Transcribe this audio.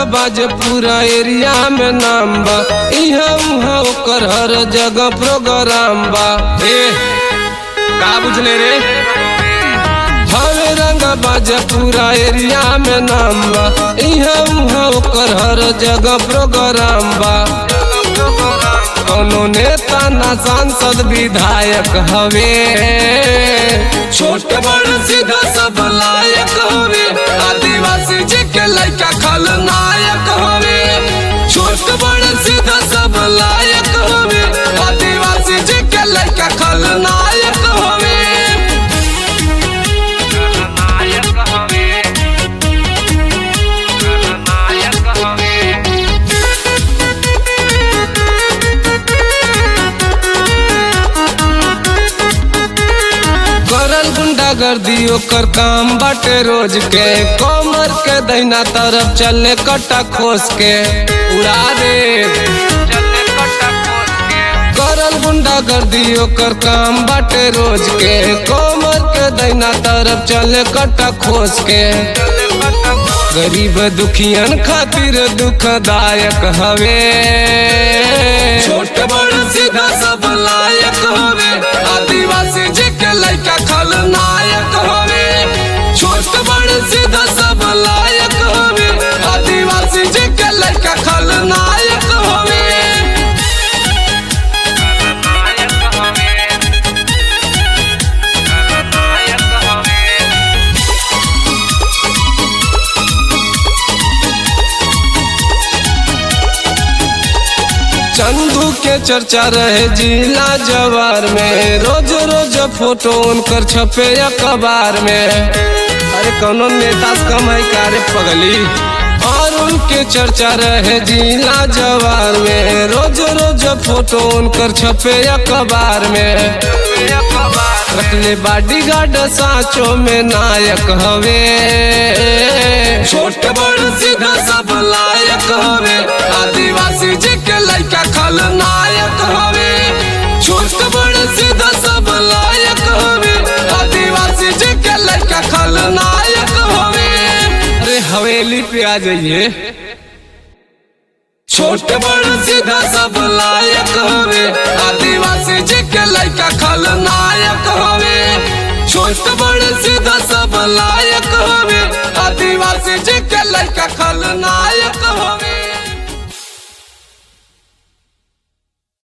बाज पूरा एरिया में नाम बा इहाँ उहाँ ओकर हर जगह प्रोग्राम बा ए का बुझले रे हवे रंग बाज पूरा एरिया में नाम बा इहाँ उहाँ ओकर हर जगह प्रोग्राम बा कोनो नेता ना सांसद विधायक हवे छोट बड़ सीधा सब लायक हवे आदिवासी जी के लड़का खलनायक हवे छोट बड़ सीधा सब लायक हवे आदिवासी जी के लड़का खलनायक हवे खलनायक हवे खलनायक हवे करल गुंडागर्दी ओकर काम बाटे रोज के कमर के दहिना तरफ चले कट्टा खोस के उड़ा दे चले कट्टा खोस के करल गुंडागर्दी ओकर काम बाटे रोज के कमर के दहिना तरफ चले कट्टा खोस के चले कट्टा खोस गरीब दुखियन खातिर दुखदायक हवे छोट बड़ सीधा सब लायक हवे आदिवासी जी के लड़का खलनायक हवे छोट बड़ सीधा सब लायक हवे आदिवासी जी के लड़का खलनायक हवे खलनायक हवे खलनायक हवे चंदू के चर्चा रहे जिला जवार में रोज रोज फोटो उनकर छपे अखबार में अरे कौनो नेता से कमाई करे पगली और उनके चर्चा रहे जिला जवार में रोज रोज फोटो उनकर छपे अखबार में रखले बाडी गार्ड साचो में नायक हवे छोट बड़ सीधा सब लायक हवे आदिवासी जी के लड़का खलनायक हवे छोट बड़ सीधा सब लायक हवे आदिवासी जी के लड़का खलनायक हवे अरे हवेली पे आ जाइए छोट बड़ सीधा सब लायक हवे आदिवासी जी के लड़का खलनायक हवे छोट बड़ सीधा सब लायक हवे आदिवासी जी के लड़का खल